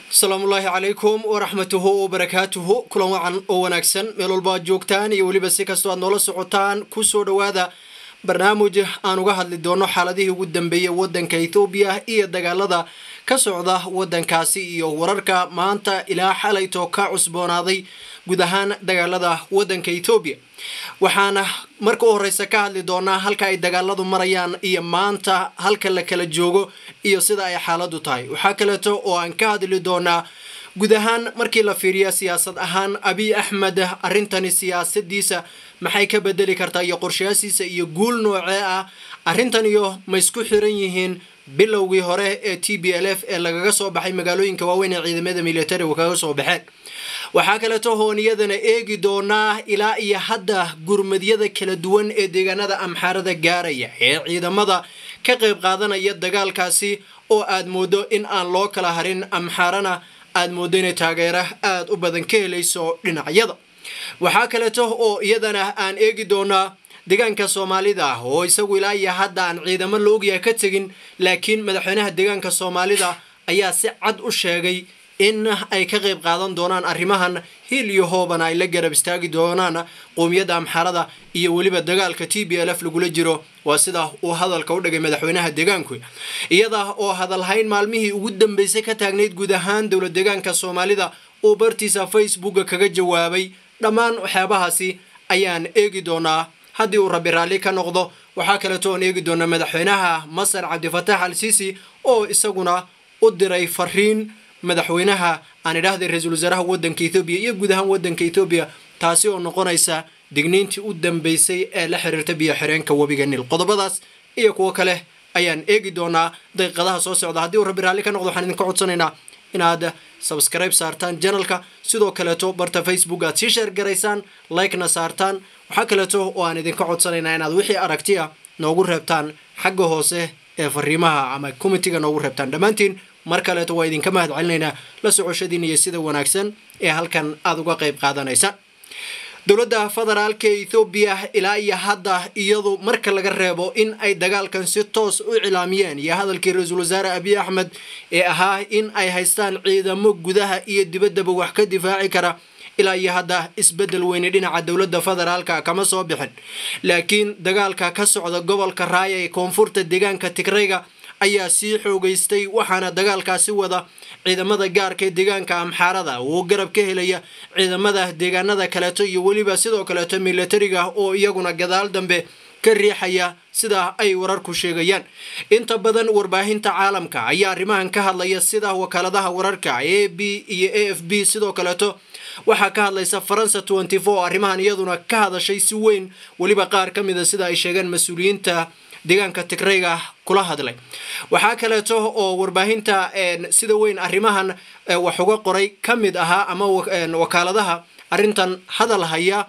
asalaamullaahi calaykum waraxmatuhu wabarakaatuhu kulan wacan oo wanaagsan meel walba ad joogtaan iyo weliba si kastoo aad noola socotaan kusoo dhowaada barnaamij aan uga hadli doono xaaladihii ugu dambeeyey wadanka ethoobiya iyo dagaalada ka socda wadankaasi iyo wararka maanta ilaa xalayto ka cusboonaaday guud ahaan dagaalada wadanka ethoobiya waxaana marka u horeysa ka hadli doonaa halka ay dagaaladu marayaan iyo maanta halka la kala joogo iyo sida ay xaaladu tahay waxaa kaleeto oo aan ka hadli doonaa guud ahaan markii la fiiriya siyaasad ahaan abiy axmed arrintani siyaasadiisa maxay ka bedeli kartaa iyo qorshayaasiisa iyo guul noocee ah arrintan iyo ma isku xiran yihiin bilowgii hore ee t b l f ee lagaga soo baxay magaalooyinka waaweyn ee ciidamada militariga kaga soo baxeen waxaa kaleeto hooniyadana eegi doonaa ilaa iyo hadda gurmadyada kala duwan ee deegaanada amxaarada gaaraya ee ciidamada ka qayb qaadanaya dagaalkaasi oo aad moodo in aan loo kala harin amxaarana aad moodo inay taageero aada u badan ka helayso dhinacyada waxaa kaleeto oo iyadana aan eegi doonaa deegaanka soomaalida oo isagu ilaa iyo hadda aan ciidamo la ogyaha ka tegin laakiin madaxweynaha deegaanka soomaalida ayaa si cad u sheegay in ay ka qayb qaadan doonaan arrimahan hiil iyo hoobana ay la garab istaagi doonaan qowmiyadda amxarada iyo weliba dagaalka t b l f lagula jiro waa sida uu hadalka u dhigay madaxweynaha deegaanku iyada oo hadalhayn maalmihii ugu dambeysay ka taagnayd guud ahaan dowla deegaanka soomaalida uu bartiisa facebooka kaga jawaabay dhammaan waxyaabahaasi ayaan eegi doonaa haddii uu rabi raalli ka noqdo waxaa kaleeto oon eegi doonaa madaxweynaha masar cabdifatax al sisi oo isaguna u diray fariin madaxweynaha aan idhaahday ra-iisul wasaaraha wadanka ethoobiya iyo guud ahaan wadanka ethoobiya taasi oo noqonaysa digniintii u dambeysay ee la xiriirta biyo xireenka webiga nil qodobadaas iyo kuwo kale ayaan eegi doonaa daqiiqadaha soo socda haddii uu rabi raalli ka noqdo waxaan idinka codsanaynaa inaad subscribe saartaan janalka sidoo kaleeto barta facebook aad sii sheer garaysaan likena saartaan waxaa kaleeto oo aan idinka codsanaynaa inaad wixii aragti a noogu reebtaan xagga hoose ee fariimaha ama comitiga noogu reebtaan dhammaantiin mar kaleeto waa idinka mahad celinaynaa la socoshadiin iyo sida wanaagsan ee halkan aada uga qayb qaadanaysaan dowladda federaalka ethoobiya ilaa iyo hadda iyadu marka laga reebo in ay dagaalkan si toos u cilaamiyeen iyo hadalkii ra-iisul wasaare abiy axmed ee ahaa in ay haystaan ciidamo gudaha iyo dibaddaba wax ka difaaci kara ilaa iyo hadda isbeddel weyne dhinaca dowladda federaalka kama soo bixin laakiin dagaalka ka socda gobolka raaya ee koonfurta deegaanka tigrayga ayaa sii xoogeystay waxaana dagaalkaasi wada ciidamada gaarka ee deegaanka amxaarada oo garab ka helaya ciidamada deegaanada kaleeto iyo weliba sidoo kaleeto militariga oo iyaguna gadaal dambe ka riixaya sida ay wararku sheegayaan inta badan warbaahinta caalamka ayaa arrimahan ka hadlaya sida wakaaladaha wararka a b iyo a f b sidoo kaleeto waxaa ka hadlaysa faransa tenty four arrimahan iyaduna ka hadashay si weyn weliba qaar ka mida sida ay sheegeen mas-uuliyiinta deegaanka tigrayga kula hadlay waxaa kaleeto oo warbaahinta sida weyn arrimahan wax uga qoray ka mid ahaa ama wakaaladaha arrintan hadal haya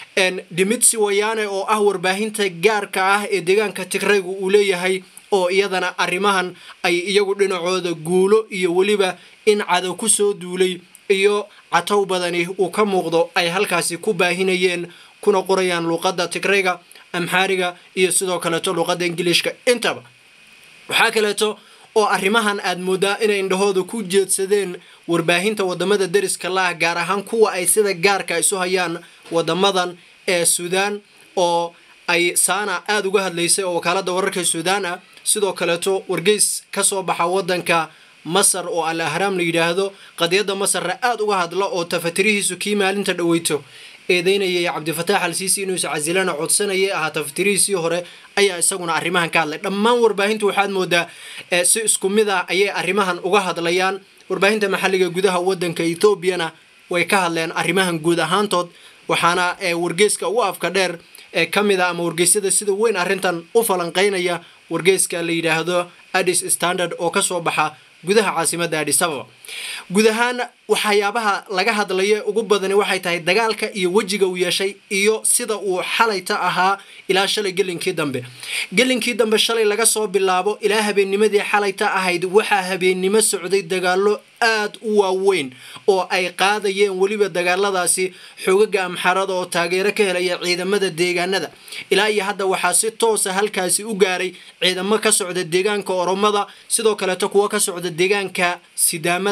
dimitsi wayaane oo ah warbaahinta gaarka ah ee deegaanka tigraygu uu leeyahay oo iyadana arrimahan ay iyagu dhinacooda guulo iyo weliba in cadow ku soo duulay iyo catow badani uu ka muuqdo ay halkaasi ku baahinayeen kuna qorayaan luuqadda tigrayga amxaariga iyo sidoo kaleeto luuqadda ingiliishka intaba waxaa kaleeto oo arrimahan aad moodaa inay indhahooda ku jeedsadeen warbaahinta wadamada deriska laah gaar ahaan kuwa ay sida gaarka isu hayaan wadamadan ee suudaan oo ay saana aada uga hadlaysay oo wakaalada wararka suudaan ah sidoo kaleeto wargeys kasoo baxa wadanka masar oo al ahraam la yidhaahdo qadiyadda masarna aada uga hadla oo tafatirihiisu kii maalinta dhaweyto eedeynayay cabdifatax al siisi inuu iscasilana codsanayay ahaa tafatirihiisii hore ayaa isaguna arrimahan ka hadlay dhammaan warbaahintu waxaad moodaa si isku mid ah ayay arrimahan uga hadlayaan warbaahinta maxalliga gudaha wadanka ethoobiana way ka hadleen arrimahan guud ahaantood waxaana wargeyska ugu afka dheer ee ka mid a ama wargeysyada sida weyn arrintan u falanqeynaya wargeyska la yidhaahdo addis standard oo kasoo baxa gudaha caasimadda adis ababa guud ahaan waxyaabaha laga hadlaya ugu badani waxay tahay dagaalka iyo wejiga uu yeeshay iyo sida uu xalayta ahaa ilaa shalay gelinkii dambe gelinkii dambe shalay laga soo bilaabo ilaa habeennimadii xalayta ahayd waxaa habeennimo socday dagaalo aad u waaweyn oo ay qaadayeen weliba dagaaladaasi xoogaga amxarada oo taageero ka helaya ciidamada deegaanada ilaa iyo hadda waxaa si toosa halkaasi u gaaray ciidamo ka socda deegaanka oromada sidoo kaleeto kuwo ka socda deegaanka sidaamada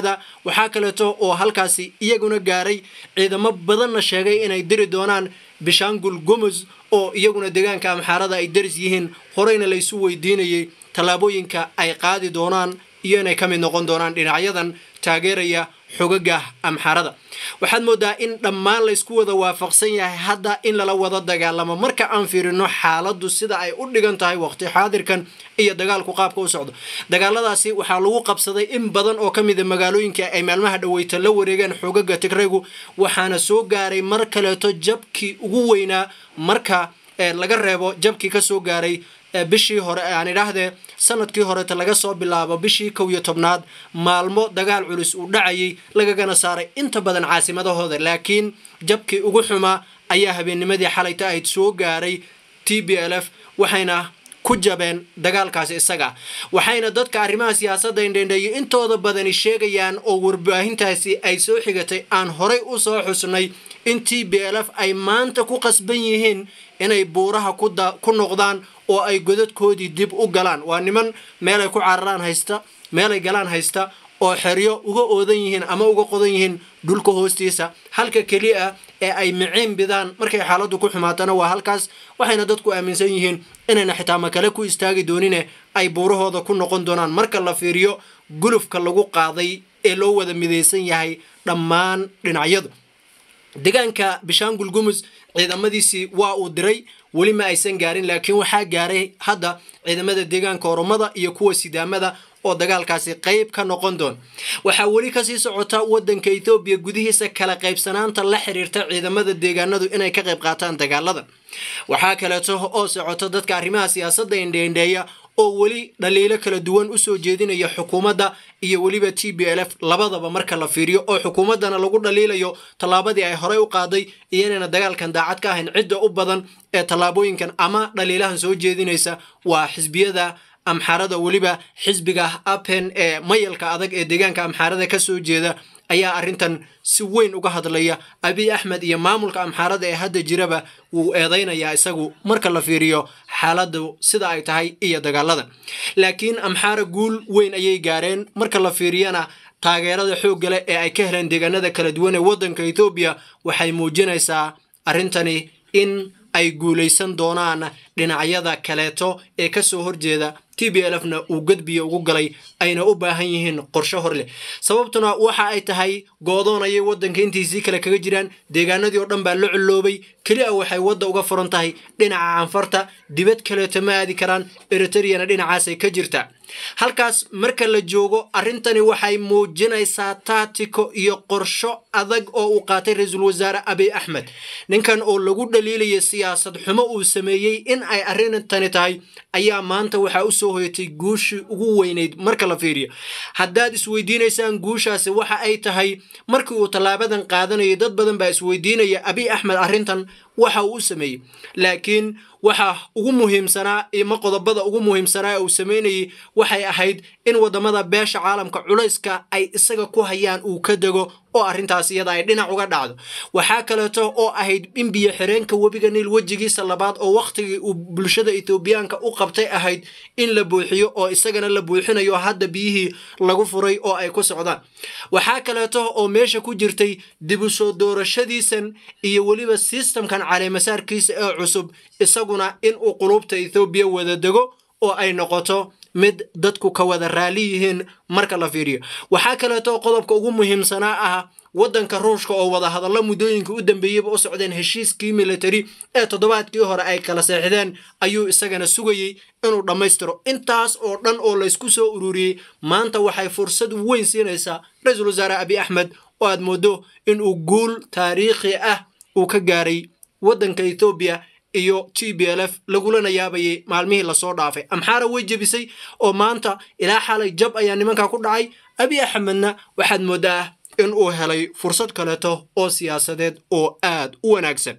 sidaamada waxaa kaleeto oo halkaasi iyaguna gaaray ciidamo badanna sheegay inay diri doonaan bishangul gomos oo iyaguna deegaanka amxaarada ay daris yihiin horeyna laysu weydiinayay tallaabooyinka ay qaadi doonaan iyo inay ka mid noqon doonaan dhinacyadan taageeraya xogaga amxaarada waxaad moodaa in dhammaan laysku wada waafaqsan yahay hadda in lala wada dagaalamo marka aan fiirino xaaladdu sida ay u dhigan tahay waqti xaadirkan iyo dagaalku qaabka u socdo dagaaladaasi waxaa lagu qabsaday in badan oo ka mida magaalooyinka ay maalmaha dhaweyta la wareegeen xogaga tigraygu waxaana soo gaaray mar kaleeto jabkii ugu weynaa marka laga reebo jabkii kasoo gaaray bishii hore aan idhaahdee sanadkii horeeta laga soo bilaabo bishii kow iyo tobnaad maalmo dagaal culus uu dhacayay lagagana saaray inta badan caasimadahooda laakiin jabkii ugu xumaa ayaa habeennimadii xalayta ahayd soo gaaray t b l f waxayna ku jabeen dagaalkaasi isaga waxayna dadka arrimaha siyaasadda indhendheeyo intooda badani sheegayaan oo warbaahintaasi ay soo xigatay aan horay u soo xusnay in t b l f ay maanta ku qasban yihiin inay buuraha ku noqdaan oo ay godadkoodii dib u galaan waa niman meelay ku cararaan haysta meelay galaan haysta oo xeryo uga oodan yihiin ama uga qodan yihiin dhulka hoostiisa halka keliya ee ay miciin bidaan markay xaaladdu ku xumaatana waa halkaas waxayna dadku aaminsan yihiin inayna xitaa makale ku istaagi doonine ay buurahooda ku noqon doonaan marka la fiiriyo gulufka lagu qaaday ee loo wada midaysan yahay dhammaan dhinacyadu deegaanka bishangul gumus ciidamadiisii waa uu diray weli ma aysan gaarin laakiin waxaa gaaray hadda ciidamada deegaanka oromada iyo kuwa sidaamada oo dagaalkaasi qayb ka noqon doon waxaa weli kasii socota wadanka ethoobiya gudihiisa kala qaybsanaanta la xiriirta ciidamada deegaanadu inay ka qayb qaataan dagaaladan waxaa kaleeto oo socota dadka arrimaha siyaasadda indheindheeya oo weli dhaliilo kala duwan usoo jeedinaya xukuumadda iyo weliba t b l f labadaba marka la fiiriyo oo xukuumaddana lagu dhaliilayo tallaabadii ay horey u qaaday iyo inayna dagaalkan daacad ka ahayn cidda u badan ee tallaabooyinkan ama dhaliilahan soo jeedinaysa waa xisbiyada amxaarada weliba xisbiga apen ee mayalka adag ee deegaanka amxaarada kasoo jeeda ayaa arrintan si weyn uga hadlaya abiy axmed iyo maamulka amxaarada ee hadda jiraba wuu eedaynayaa isagu marka la fiiriyo xaaladu sida ay tahay iyo dagaaladan laakiin amxaara guul weyn ayay gaareen marka la fiiriyana taageerada xooggale ee ay ka heleen deegaanada kala duwan ee waddanka ethoobiya waxay muujinaysaa arrintani in ay guulaysan doonaan dhinacyada kaleeto ee kasoo horjeeda t b l f na uu gadbiya ugu galay ayna u baahan yihiin qorsho hor leh sababtuna waxa ay tahay goodoon ayay waddanka intiisii kale kaga jiraan deegaanadii oo dhan baa la culloobay keli a waxay wadda uga furan tahay dhinaca canfarta dibad kaleeto ma aadi karaan eritreyana dhinacaasay ka jirta halkaas marka la joogo arrintani waxay muujinaysaa taatiko iyo qorsho adag oo uu qaatay ra-iisul wasaare abiy axmed ninkan oo lagu dhaliilaya siyaasad xumo uu sameeyey in ay arrintani tahay ayaa maanta waxaa usoo hoyatay guushii ugu weynayd marka la fiiriyo haddaad isweydiinaysaan guushaasi waxa ay tahay markii uu tallaabadan qaadanayay dad badan baa isweydiinaya abiy axmed arrintan waxa uu u sameeyey laakiin waxa ugu muhiimsanaa ima qodobada ugu muhiimsanaa ee uu sameynayay waxay ahayd in wadamada beesha caalamka culayska ay isaga ku hayaan uu ka dego oo arrintaas iyada ay dhinac uga dhacdo waxaa kaleeto oo ahayd in biyo xireenka webiga niil wejigiisa labaad oo wakhtigii uu bulshada etoobiyaanka u qabtay ahayd in la buuxiyo oo isagana la buuxinayo hadda biyihii lagu furay oo ay ku socdaan waxaa kaleeto oo meesha ku jirtay dib u soo doorashadiisan iyo weliba sistamkan caleemasaarkiisa ee cusub isaguna in uu qulubta ethoobiya wada dego oo ay noqoto mid dadku ka wada raali yihiin marka la fiiriyo waxaa kaleeto qodobka ugu muhiimsanaa ah waddanka ruushka oo wada hadalla muddooyinka u dambeeyeyba u socdeen heshiiskii military ee toddobaadkii hore ay kala seexdeen ayuu isagana sugayey inuu dhammaystiro intaas oo dhan oo laysku soo ururiyey maanta waxay fursad weyn siinaysaa ra-iisul wasaare abiy axmed oo aad moodo inuu guul taariikhi ah uu ka gaaray waddanka ethoobiya iyo t b l f lagulana yaabayay maalmihii lasoo dhaafay amxaara way jebisay oo maanta ilaa xalay jab ayaa nimanka ku dhacay abiy axmedna waxaad moodaa in uu helay fursad kaleeto oo siyaasadeed oo aad u wanaagsan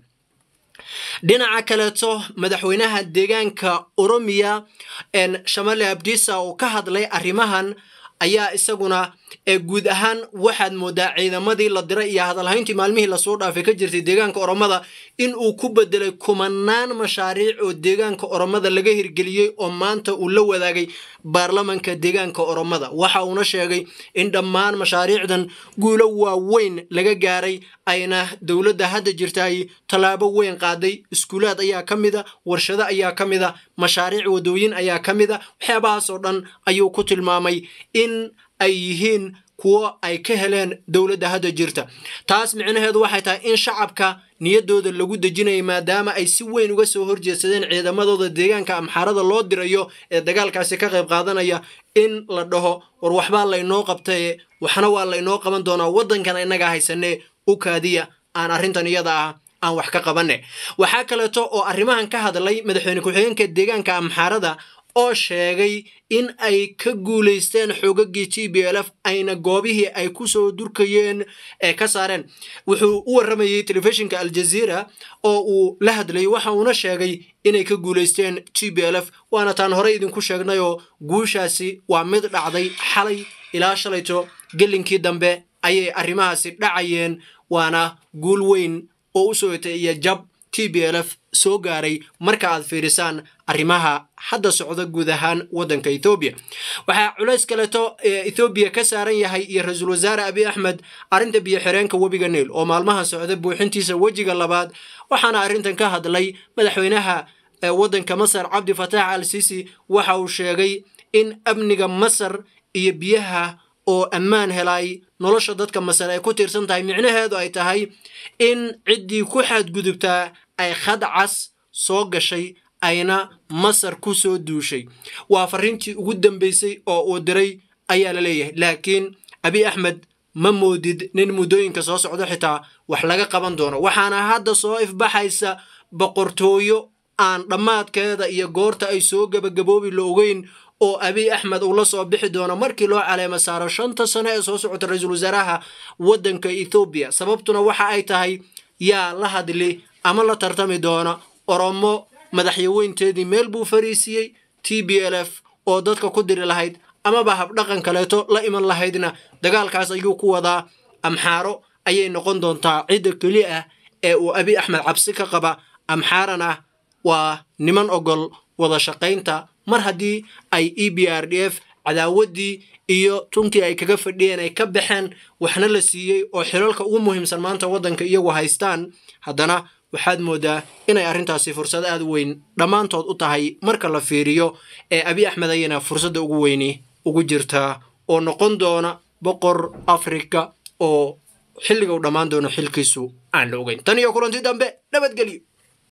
dhinaca kaleeto madaxweynaha deegaanka oromiya shamale abdisa oo ka hadlay arrimahan ayaa isaguna ee guud ahaan waxaad moodaa ciidamadii la diray iyo hadalhayntii maalmihii lasoo dhaafay ka jirtay deegaanka oromada in uu ku bedelay kumanaan mashaariic oo deegaanka oromada laga hirgeliyey oo maanta uu la wadaagay baarlamanka deegaanka oromada waxa uuna sheegay in dhammaan mashaariicdan guulo waaweyn laga gaaray ayna dowladda hadda jirtaay tallaabo weyn qaaday iskuulaad ayaa ka mida warshado ayaa ka mida mashaariic wadooyin ayaa ka mida waxyaabahaasoo dhan ayuu ku tilmaamay in ay yihiin kuwo ay ka heleen dowladda hadda jirta taas micnaheedu waxay tahay in shacabka niyaddooda lagu dejinayay maadaama ay si weyn uga soo horjeedsadeen ciidamadooda deegaanka amxaarada loo dirayo ee dagaalkaasi ka qayb qaadanaya in la dhaho war waxbaa laynoo qabtaye waxna waa laynoo qaban doonaa waddankan innaga haysanee u kaadiya aan arrintan iyada ah aan wax ka qabanne waxaa kaleeto oo arrimahan ka hadlay madaxweyne ku-xigeenka deegaanka amxaarada oo sheegay in ay ka guulaysteen xoogagii g b l f ayna goobihii ay ku soo durkayeen ee ka saareen wuxuu u warramayey telefishinka aljaziira oo uu la hadlayay waxa uuna sheegay inay ka guulaysteen g b l f waana taan horey idinku sheegnayoo guushaasi waa mid dhacday xalay ilaa shalayto gelinkii dambe ayay arrimahaasi dhacayeen waana guul weyn oo u soo etay iyo jab t b l f soo gaaray marka aad fiirisaan arrimaha hadda socda guud ahaan waddanka ethoobiya waxaa culays kaleeto ethoobiya ka saaran yahay iyo ra-iisul wasaare abi axmed arrinta biyo-xireenka webiga niil oo maalmaha socda buuxintiisa wejiga labaad waxaana arrintan ka hadlay madaxweynaha waddanka masar cabdi fataax al sisi waxa uu sheegay in amniga masar iyo biyaha oo ammaan helay nolosha dadka masar ay ku tiirsan tahay micnaheedu ay tahay in ciddii ku xadgudubtaa ay khad cas soo gashay ayna masar ku soo duushay waa farriintii ugu dambaysay oo uu diray ayaa la leeyahay laakiin abi axmed ma moodid nin muddooyinka soo socdo xitaa wax laga qaban doono waxaana hadda soo ifbaxaysa boqortooyo aan dhammaadkeeda iyo goorta ay soo gebagaboobi la ogeyn oo abiy axmed uu la soo bixi doono markii loo caleemo saaro shanta sano ee soo socota ra-iisul wasaaraha waddanka ethoobiya sababtuna waxa ay tahay yaa la hadli ama la tartami doona oromo madaxyaweynteedii meel buu fariisiiyey t b l f oo dadka ku diri lahayd amaba habdhaqan kaleeto la iman lahaydna dagaalkaas ayuu ku wadaa amxaaro ayay noqon doontaa cidda keli ah ee uu abiy axmed cabsi ka qaba amxaarana waa niman ogol wada shaqaynta mar haddii ay e b r d f cadaawaddii iyo tunkii ay kaga fadhiyeen ay ka baxeen waxna la siiyey oo xilalka ugu muhiimsan maanta waddanka iyagu haystaan haddana waxaad moodaa inay arrintaasi fursad aad weyn dhammaantood u tahay marka la fiiriyo ee abiy axmed ayana fursadda ugu weyni ugu jirtaa oo noqon doona boqor afrika oo xilliga u dhammaan doono xilkiisu aan la ogeyn tan iyo kulanti dambe nabadgelyo